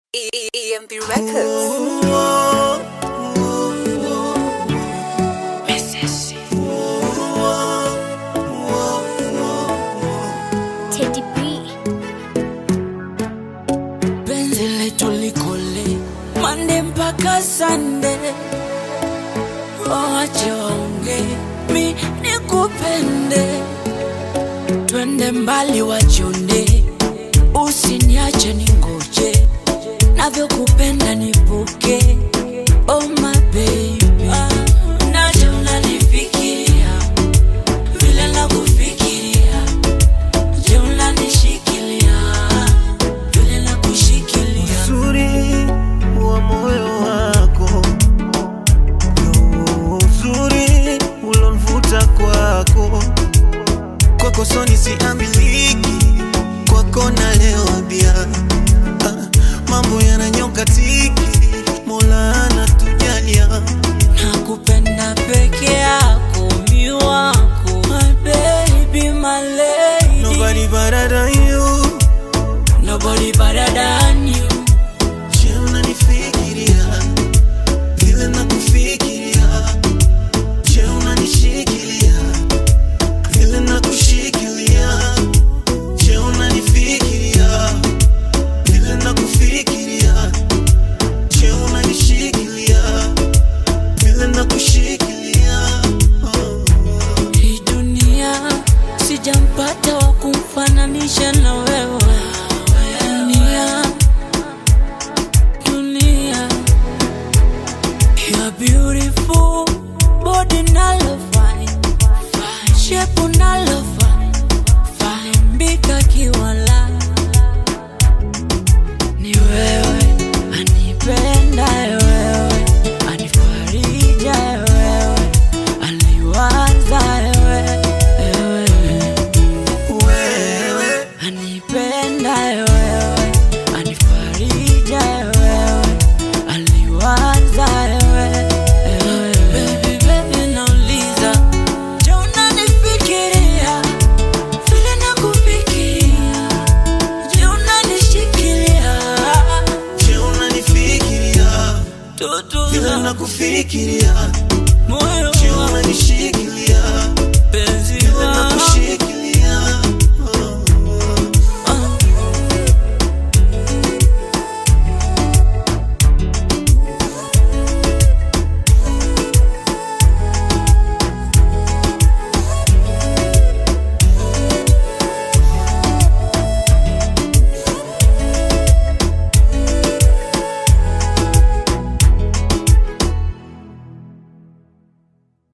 EMP Records. Teddy B. penzi letu likole mande mpaka sande wache waonge mi nikupende twende mbali wachonde usiniache ningoje navyokupenda nipuke oh my baby naje unanifikiria vile nakufikiria je unanishikilia vile nakushikilia uzuri wa moyo wako ndo uzuri ulonvuta kwako kwako soni siamiliki kwako nalewa bia ah, mambo yananyoka tiki mola anatujalia nakupenda peke yako mi wako my baby my lady nobody better than you nobody better than you je unanifikiria vile nakufikiria je unanishikilia vile nakushikilia je unanifikiria vile nakufikiria je unanishikilia vile nakushikilia oh. hii dunia sijampata wa kumfananisha na wewe dunia dunia You're beautiful body nalo fine shape nalo fine fine mbika kiwala ni wewe anipenda wewe anifarija wewe aliwaza wewe wewe wewe anipenda wewe anifarija wewe aliwaza wewe wewe. Baby, baby, nauliza je unanifikiria vile nakufikiria je unanishikilia je unanifikiria tutu vile nakufikiria moyo je unanishikilia